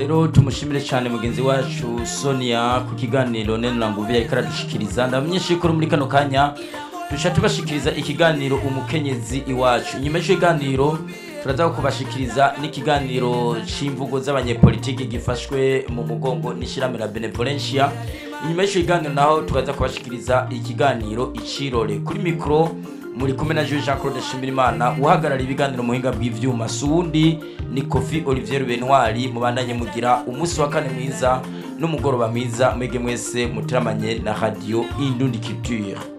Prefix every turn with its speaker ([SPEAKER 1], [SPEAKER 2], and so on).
[SPEAKER 1] rero tumushimire cyane mugenzi wacu sonia ku kiganiro nene nguvi yariko aradushikiriza ndamenyesha ko muri kano kanya duca tubashikiriza ikiganiro umukenyezi iwacu inyuma y'icyo kiganiro turaza kubashikiriza n'ikiganiro c'imvugo z'abanyepolitiki gifashwe mu mugongo n'ishyirahamwe la benevolencia inyuma y'icyo kiganiro naho tukaza kubashikiriza ikiganiro icirore kuri mikoro muri kumwe na Jean Jean Claude Shimirimana uhagarariye ibiganiro mu buhinga bw'ivyuma sundi ni Kofi Olivier Benoir mubandanye mugira umunsi wa kane mwiza n'umugoroba mwiza mwege mwese muteramanye na radio Indundi Culture